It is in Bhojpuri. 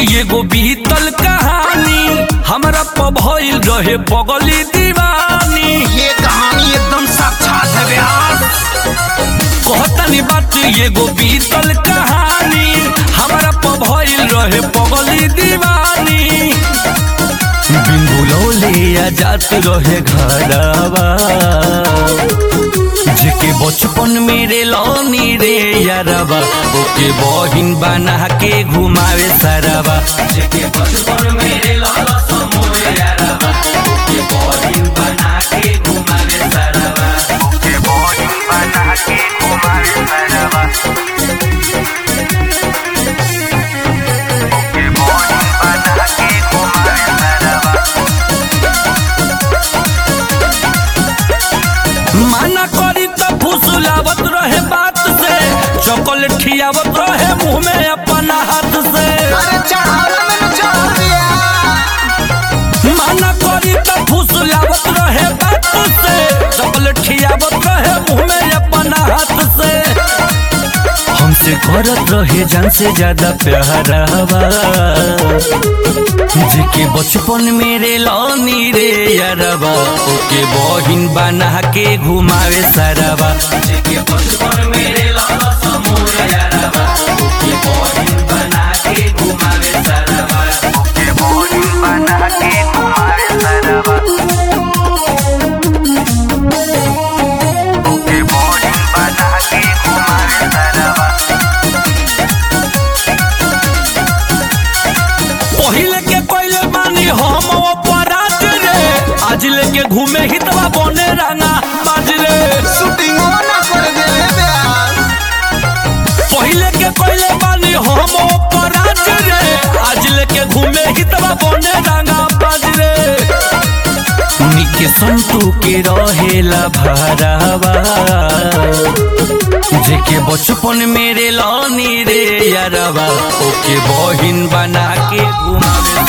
एगो बीतल कहानी हमरा प भइल रहे बगली दीवानी ये कहानी एकदम साक्षात है व्यास कहतनी बात एगो बीतल कहानी हमरा प भइल रहे बगली दीवानी बिंगुलौले आ जात रहे घरवा जेके बचपन मेरे लौनी रे यारवा ओके बहिन बना के घुमावे सरवा जेके बचपन मेरे लौला समोए यारवा ओके बहिन बना के घुमावे सरवा के बॉडी बना के घुमाए सरवा के बॉडी बना के घुमाए सरवा माना करी तो फुसलावत रहे बात से चॉकलेट खियावत रहे मुंह में अपना हाथ से अरे चढ़ावा में चढ़ दिया माना करी तो फुसलावत रहे बात से चॉकलेट खियावत रहे मुंह में अपना हाथ से हमसे करत रहे जान से ज्यादा प्यारावा जेके बचपन मेरे लौनी रे यारवा ओके बहिन बना के घुमावे सरवा जेके बचपन मेरे लौला समूह यारवा ओके बहिन बना के घुमावे सरवा के बॉडी बना के घुमाए सरवा के बॉडी बना के घुमाए सरवा पहिले के पहिले मानी हम अपराध रे आज लेके घूमे हितवा बने रंगा बाज रे शूटिंग ना कर दे व्यास पहिले के पहिले मानी हम अपराध रे आज लेके घूमे हितवा बने रंगा बाज रे निके संतू के रहेला भरावा जेके बचपन मेरे लौनी रे यारवा ओके बहिन बना के घुमावे